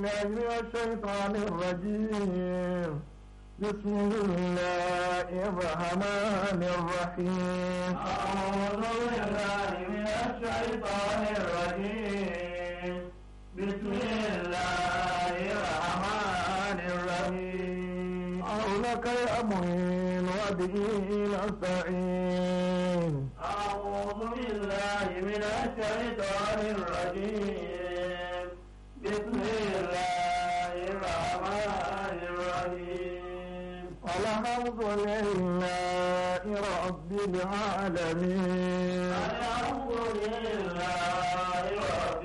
بالله من الشيطان الرجيم بسم الله الرحمن الرحيم أعوذ بالله من الشيطان الرجيم بسم الله الرحمن الرحيم أولك يا معين وبه نستعين أعوذ بالله من الشيطان الرجيم بسم الله الرحمن الرحيم الحمد لله رب العالمين الحمد لله رب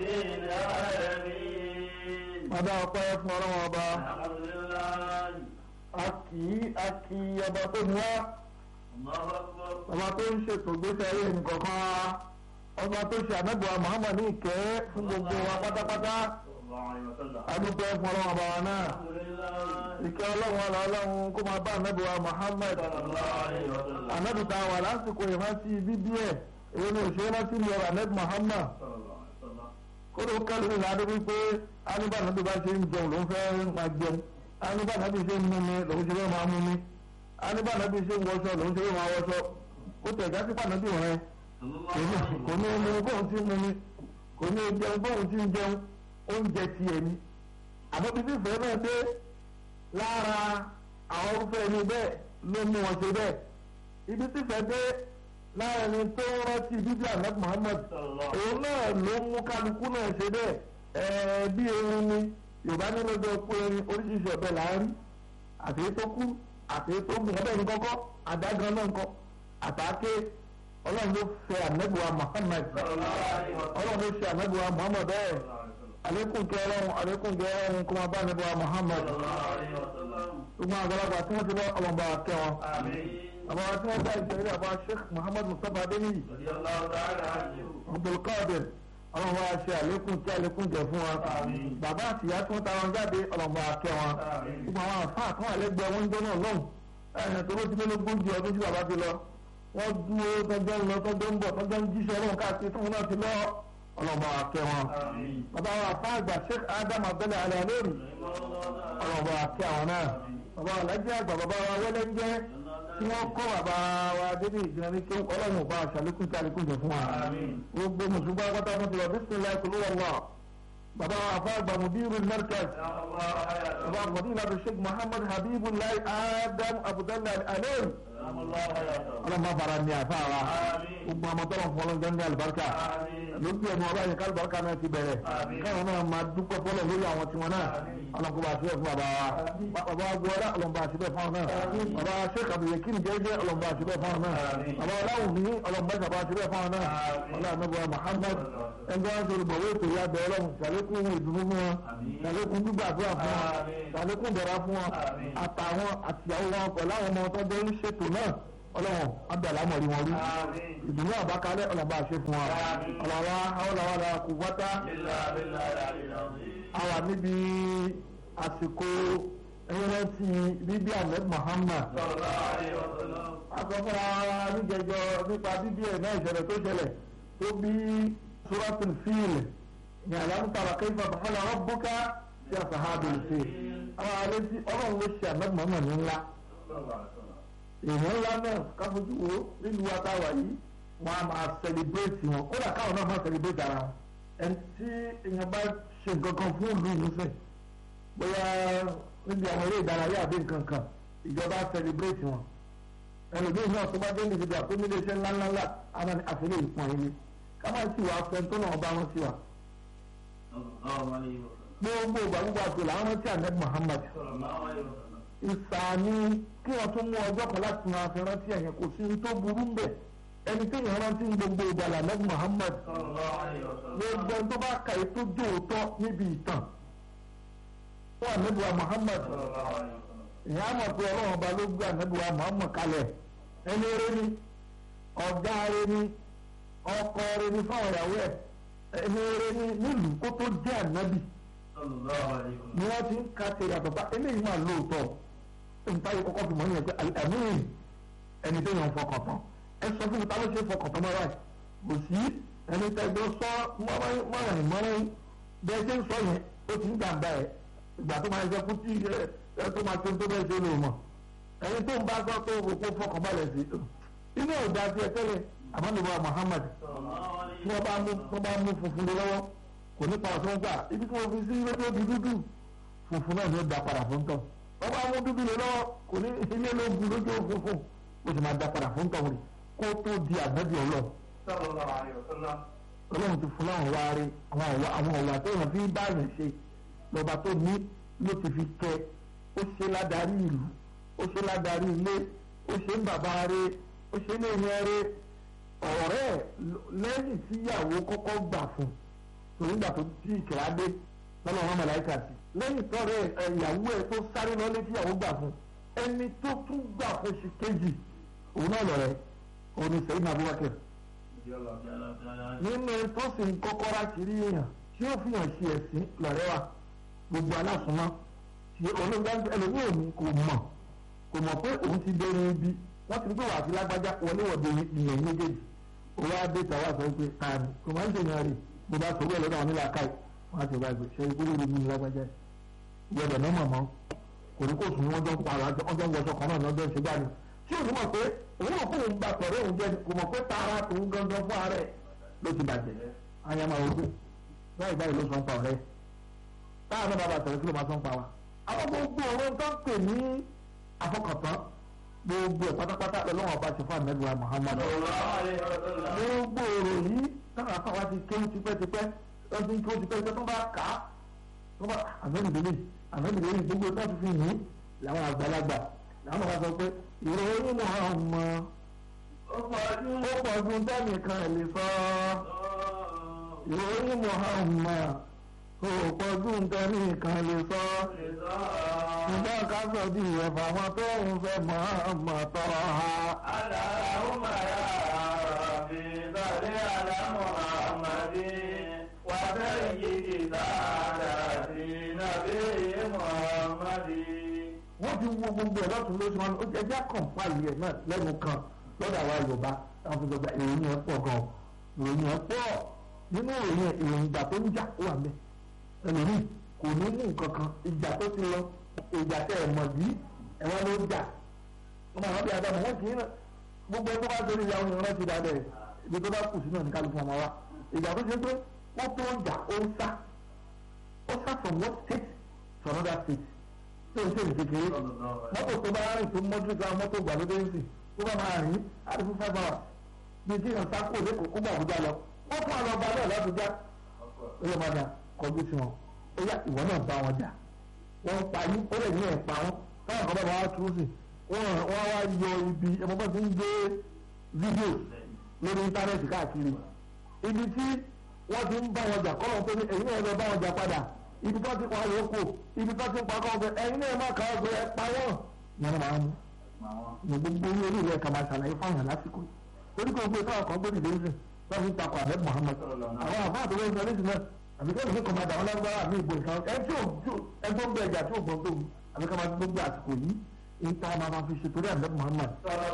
العالمين Ọba ọpẹ́ fún ọlọ́wọ́ ọba, الحمد لله a kì í a kì í ọba tó ní wá, الله أكبر ọba tó ń ṣètò gbèsè ayé nìkọ̀ọ̀kan wa, ọba tó ṣe ànábùwà Muhammad ní ìkẹ́ fún gbogbo wa pátápátá, صلى الله عليه وسلم adúpẹ́ fún ọlọ́wọ́ ọba wa náà. الحمد لله Ìkẹ́ ọlọ́run ọlọ́ ọlọ́run kó máa bá ànábùwà Muhammad. صلى الله عليه وسلم Ànábì tá a wà lásìkò ìrántí bíbí ẹ̀, èyí ni òṣèré rántí ní ọ̀rọ̀ ànábì Muhammad. صلى الله عليه وسلم kódò kálí ní ìlànà wípé anúbà nàbí bá ṣe ń jẹun ló ń fẹ́ máa jẹun anúbà nàbí ṣe ń mú mi lòun ṣe fẹ́ máa mú mi anúbà nàbí ṣe ń wọṣọ lòun ṣe fẹ́ máa wọṣọ kó tẹ̀ já sí pàdánù rẹ صلى الله عليه kò ní mú bóun ti mú mi kò ní jẹun bóun ti ń jẹun oúnjẹ ti ẹ̀ ni àmọ́ bí fífẹ́ náà dé lára àwọn orúfẹ́ ẹni bẹ́ẹ̀ ló mú wọn ṣe bẹ́ẹ̀ ibi fífẹ́ dé lára ẹni tó ń rántí bíbí ànábì Muhammad صلى الله òun náà ló mú kálukú náà ṣe bẹ́ẹ̀ ẹ̀ẹ́ bí erin ni yorùbá ní lọ́jọ́ pé erin oríṣiríṣi ọ̀bẹ là ń rí àtẹ̀yẹ tó kú àtẹ̀yẹ tó gùn ọbẹ̀ ní kọ́kọ́ àdágan náà nǹkan àtàké ọlọ́run ló fẹ́ ànẹ́bùwà Muhammad صلى الله عليه وسلم ọlọ́run ló ṣe ànẹ́bùwà Muhammad bẹ́ẹ̀ صلى الله عليه وسلم àlékún kẹ ọlọ́run àlékún kẹ ọlọ́run kó máa bá ànẹ́bùwà Muhammad صلى الله عليه وسلم gbogbo àgbàlagbà tí wọ́n ti lọ ọlọ́mọba kẹ wọn آمين àbá tí wọ́n bá ìṣẹ̀lẹ̀ àbá Sheikh Muhammad Mustapha Adéníyì رضي الله تعالى عنه Abdulkadir ọlọ́run wa ṣe àlékún tí àlékún jẹ fún wa Àmín. bàbá àtìyá tí wọ́n tara wọn jáde ọlọ́run bá kẹ́ wọn Àmín. gbogbo àwọn àfáà kan wà lẹ́gbẹ̀ẹ́ wọn jọ náà lọ́hùn ẹ̀yìn tó ló ti lé lógún di ọdún tí bàbá ti lọ wọ́n dúró tọ́jọ́ ń lọ tọ́jọ́ ń bọ̀ tọ́jọ́ ń jíṣẹ́ ọlọ́run káàkiri tí wọ́n náà ti lọ ọlọ́run bá kẹ́ wọn. آمين bàbá wa àfáà àgbà Sheikh Adam Abdullah alẹ́ lórí ọlọ́run bá kẹ́ àwọn náà bàbá alájẹ́ àgbà bàbá wa wẹ́lẹ́ ń jẹ́ tí wọ́n kọ́ bàbá wa débi ìjìnlẹ̀ ní kí ọlọ́run bá aṣàlékún tí àlékún jẹ fún wa آمين gbogbo mùsùlùmí pátá fún tiwa bisimilayi kulu wàllá baba afa gbamudiru markaz يا الله حياته baba madina bi sheikh muhammad habibulayi adam abudulayi aleyi سلام الله حياته ọlọmọ fara ní afa wa آمين gbogbo amọtọrọ fọlọ jẹ ní alibarika آمين lójú ẹnu ọba yẹn kálíbarika náà ti bẹ̀rẹ̀ Àmín. káwọn náà máa dúpẹ́ fọlọ lórí àwọn tiwọn náà Àmín. ọlọmọkọba àṣìbẹ fún baba wa baba agboola ọlọmọba àṣìbẹ fún àwọn náà Àmín. baba sheikh abdulyakin jẹjẹ ọlọmọba àṣìbẹ fún àwọn náà Àmín. baba aláwùmí ọlọmọba ìṣàbà àṣìbẹ fún àwọn náà Àmín. ọlọmọba anabuwa muhammad ẹgbẹ́ wọn sọ̀rọ̀ bọ̀wé ètò ìyá bẹ̀rẹ̀ lọ́wọ́ ṣàlékún ìdùnnú fún wọn Àmín. ṣàlékún gbígbàdúrà fún wọn Àmín. ṣàlékún ìdẹ̀ra fún wọn Àmín. àtàwọn àtìyàwó wọn pẹ̀lú àwọn ọmọ tó jẹ́ ń ṣètò náà ọlọ́wọ́n abdàlámọ̀rí wọn rí آمين ìdùnnú àbákalẹ̀ ọlọ́ba àṣẹ fún wa Àmín. ọlọ́wà ọlọ́wà kò wáta إلا بالله العلي العظيم àwà níbi àsìkò ẹ̀rẹ́tì bíbí ahmed muhammad صلى الله عليه وسلم akọ́kọ́ra níjẹjọ nípa bíbí ẹ̀ náà ìṣẹ̀lẹ̀ tó ṣẹlẹ̀ tó bí suratul fil ní alámùtàrà kayfa fa'ala rabbuka sí ashabil fil àwọn àlejò ọlọ́run ló ṣe ahmed muhammad ní ńlá صلى الله عليه وسلم èèyàn ńlá náà káfojú wo nílùú àtàwà yìí wọn a máa sẹlẹbírẹ́tì wọn kódà káwọn náà máa sẹlẹbírẹ́tì ara wọn ẹni tí èèyàn bá ṣe nǹkan kan fún ìlú yìí sẹ bóyá níbi àwọn eré ìdárayá àbí nǹkan kan ìjọba sẹlẹbírẹ́tì wọn ẹlòmíì náà tó bá dé níbi ìgbà tó nílé iṣẹ́ ńláńlá àwọn àfẹlẹ ìpọn ilé ká má sì wá fẹ tó náà bá wọn sí wa صلى الله عليه وسلم gbogbo ìgbà gbogbo àti làwọn rántí ahmed muhammad صلى الله عليه وسلم ìsàní kí wọn tún mú ọjọ́ kan láti máa fi rántí ẹ̀yìn kò sí ní tó burú mbẹ̀ ẹni tí èèyàn rántí ní gbogbo ìgbàlà nẹ́bí Muhammad صلى الله عليه وسلم gbogbo ẹni tó bá kà é tó jó òótọ́ níbi ìtàn fún ànẹ́bíwá Muhammad صلى الله عليه وسلم ìyá mọ̀ pé ọlọ́run ọba ló gbé ànẹ́bíwá Muhammad kalẹ̀ ẹni eré ni ọ̀gá eré ni ọkọ eré ni fáwọn ìyàwó ẹ̀ ẹni eré ni nílùú kó tó jẹ́ ànẹ́bí صلى الله عليه وسلم ni wọ́n ti ń ka tèrè àtọ̀tà eléyìí máa lóòótọ́ nípa yìí kọ́kọ́ fi mọ̀ yẹn pé àmín ẹni tó yàn fọkàn tán ẹ sọ fún mi ta ló ṣe fọkàn tán mọ́ra ẹ̀ kò sí ẹni tẹ́jọ́ sọ mọ́rán mọ́rán bẹ́ẹ̀ ṣe ń sọ yẹn ó ti ń gbàgbá ẹ̀ ìgbà tó máa ṣe kú tí ẹ tó máa tó tó bẹ́ẹ̀ ṣe lò mọ̀ ẹni tó ń bá sọ tó kó fọkànbalẹ̀ sí inú ò dá sí ẹ tẹ́lẹ̀ àmọ́ níbo Muhammad tí wọ́n bá mú wọ́n bá mú funfun lé lọ́wọ́ kò ní pa ọ̀sán gbà ibi tí wọ́n fi sí ilé tó di dúdú funfun náà ni ó da padà fún tọ̀ wọ́n bá mú dúdú lé lọ́wọ́ kò ní ilé ló bu lójú funfun ó sì máa da padà fún tọ̀ rẹ̀ kó tó di àgbẹ̀bí ọlọ́run ọlọ́run ti fún láwọn wá rí àwọn ọ̀wà tó yàn fi bá yàn ṣe lọ́ba tó ní ló ti fi kẹ́ ó ṣe ládàrí ìlú ó ṣe ládàrí ilé ó ṣe ń bàbá rẹ̀ ó ṣe ní ìyẹn rẹ̀ ọ̀rẹ́ lẹ́yìn tí ìyàwó kọ́kọ́ gbà fún torí gbà tó tí ìkìlá dé lọ́nà ọ̀rọ̀ mọ̀láìkà sí lẹ́yìn tọ́rẹ́ ìyàwó ẹ̀ tó sáré lọ́lé tí ìyàwó gbà fún ẹni tó tún gbà fún ṣe kejì òun náà lọ̀rẹ́ òun ni sẹ́yìn Abubakar nínú tó sì ń kọ́kọ́ láṣìírí èèyàn tí ó fi hàn sí ẹ̀sìn lọ̀rẹ́ wa gbogbo aláṣùmọ́ tí olóńgbà ẹlòmíì òní kò mọ̀ kò mọ̀ pé òun ti bẹ̀rẹ̀ ibi wọ́n ti gbé wà sí lágbájá wọléwọ̀de ìyẹn méjèèjì owó adé tàwa sọ pé káàní kò máa ń ṣèyàn rè bó bá sọ wẹ́ẹ̀ lọ́dọ̀ àwọn nílà káì wọ́n á ti wá gbé ṣe ikú lórí mi lágbájá ìyẹ̀dẹ̀ náà mọ̀ mọ́ kò ní kó sùn wọ́n jọ ń pa ọjọ́ ń wọṣọ kan náà lọ́jọ́ ìṣe jáde tí òun mọ̀ pé òun mọ̀ pé òun gba tọ̀rẹ́ òun jẹ́ kò mọ̀ pé tara tòun gangan fún ara ẹ̀ ló ti bàjẹ́ ayama ogun báyìí báyìí ló sọ ń pa ọ̀rẹ́ táwọn náà bàbá tọ̀rẹ́ kí ló máa sọ ń pa wa. àwọn gbogbo ọ̀rọ̀ tó ń pè ní afọkàntán gbogbo ẹ̀ pátápátá lọ́wọ́ ọba ti fún àmẹ́lú wa Muhammad. gbogbo ọ̀rọ̀ yìí táwọn afáwa ti kéwù tipẹ́tipẹ́ lọ́sí kéwù tipẹ́tipẹ́ tó bá kà á tó bá àmẹ́lùdélé àmẹ́lùdélé gbogbo tó ti fi yìn làwọn àgbàlagbà làwọn bá sọ pé ìròyìn Muhammad ó pọ̀ ju tẹ́nìkan ẹ̀ lè sọ ìròyìn Muhammad ó pọ̀ ju tẹ́nìkan lè sọ nígbà ká sọ bí ẹ̀fà wọn tó ń fẹ́ Muhammad tọrọ ha. اللهم يا ربي صل على محمد وسيد سادتي نبي محمد wọ́n ti wo gbogbo ẹ̀ lọ́tún lóṣù wọn ó jẹ́ jẹ́ kọ̀ǹpáìlì ẹ̀ náà lẹ́nu kan lọ́dọ̀ àwa Yorùbá táwọn fi gbọgbà ìròyìn ẹ̀ pọ̀ gan ìròyìn ẹ̀ pọ̀ nínú ìròyìn ẹ̀ ìròyìn ìjà tó ń jà ó wà mẹ́ ẹlòmíì kò ní mú nǹkan kan ìjà tó ti lọ ìjà tẹ ẹ̀ mọ̀ bí ẹ̀wọ́n ló jà ọmọ àwọn bíi adamu wọn kì í gbogbo ẹ̀ tó bá torí ìyàwó ni wọ́n ti dá bẹ́ẹ̀ ibi tó bá kù sí náà ní kálukú ọmọ wa ìjà tó ṣe pé wọ́n tó ń jà ó ń sá ó sá from one state to another state tó ń ṣe ìkékeré mọ́tò tó bá rìn tó mọ́jú ká mọ́tò gbàlódé ń sìn tó bá máa rìn á ti fún five hours bí tí yàn sáko lẹ́kọ̀ọ́ kó gbà Àbújá lọ wọ́n fún àlọ́ ọba náà l'Àbújá ó yẹ máa dà kọjú sí wọn ó yá ìwọ náà bá wọn jà wọ́n ń parí ó lè ní ẹ̀pà wọn káwọn kan bá wọn wá tú sí wọ́n wá yọ ibi ẹ̀mọ́ bá ti ń gbé fídíò lórí íńtánẹ́ẹ̀tì káàkiri ibi tí wọ́n ti ń bá wọn jà kọ́lọ̀ tó ní ẹ̀yin náà lọ bá wọn jà padà ibi tó ti pa yòókù ibi tó ti pa kọ́ ọ̀gbẹ́ ẹ̀yin náà má kà á gbé ẹ̀ pa wọ́n yẹn máa ń ní gbogbo orí orí rẹ̀ kà máa ṣàlàyé fáwọn lásìkò torí kò gbé káwọn kan gbé dìde ń sìn tó fi ń takò àbẹ́ Muhammad àwọn àbá àtọwọ́ ìgbà ní sinmi àbí kẹ́lẹ́ fún kọ́mádà wọn lágbára àmì ìbò ìkan ẹ tí ò ẹ tó ń bẹ ẹja tí ò gbọ́n tó wù àbí ká máa ti gbogbo àsìkò yìí èyí tá a máa máa fi ṣe torí àbẹ́ Muhammad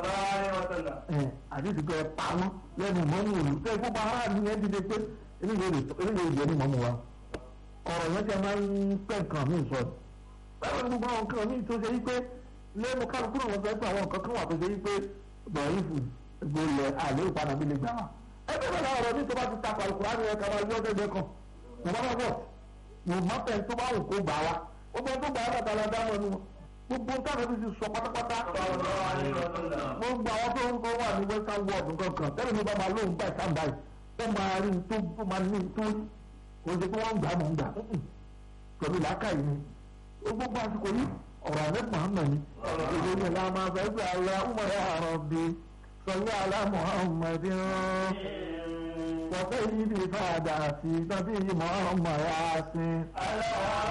ẹ àdìsí pé ẹ pa wọn lẹ́nu mọ́mú òlu tẹ́ ẹ gbogbo ara mi yẹn dìde pé eléyìí ò ní mọ́mú wa ọ̀rọ̀ yẹn ti máa ń pẹ́ nǹkan mi sọ báwo ni gbogbo àwọn nǹkan mi tó ṣe yí pé lẹ́nu kálukú náà wọ́n fẹ́ pé àwọn nǹkan kan wà tó ṣe yí pé bọ̀ọ̀lì fún gbolẹ̀ àlẹ́ ìpadà mi lè gbà wá. ẹgbẹ́ bẹ́ẹ̀ náà ọ̀rọ̀ mi tó bá ti ta pàlùkù láti ẹ̀ka máa yọ ọ́dẹ́gbẹ́ kan kò bá bá bọ̀ mo má fẹ́ tó bá wù kó gbà wá gbogbo tó gbà wá bàtà la dá mọ́nu gbogbo táwọn ẹbí ti sọ pátápátá gbogbo àwọn tó ń kọ́ wà ní western world nǹkan kan tẹ́lẹ̀ mi bá máa lóun gbà sáǹdà yìí tó máa rí tó tó máa ní tó kò ṣe pé wọ́n ń gbà mọ̀ ń gbà pẹ̀lú làákàyè ni gbogbo àsìkò yìí ọ̀rọ̀ àbẹ́ Muhammad ni ìròyìn ẹ̀ la máa fẹ́ gbé àlọ́ ọmọ ẹ̀ àrọ̀ bíi. صل على محمد وسيدي ساداتي نبي محمد ياسين